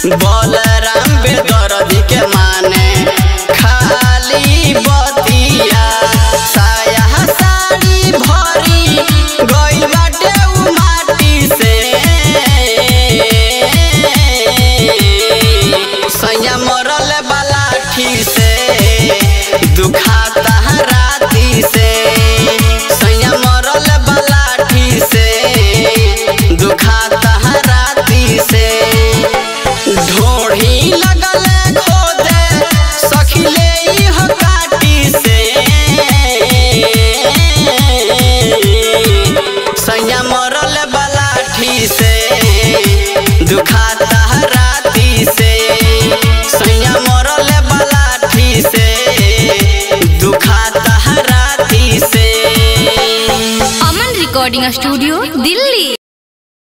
बलराम बेदर्दी के माने खाली बतिया साया साड़ी भरी गइल बाटे उ माटी से सैया मरल बलाठी से दुखाता राती से सैया मरल बलाठी से दुखाता राती से ढोढ़ी लगल खोदे सखिले इह काटी से सैया मरल बलाठी से दुखाता राती से सैया मरल बलाठी से दुखाता राती से अमन रिकॉर्डिंग स्टूडियो दिल्ली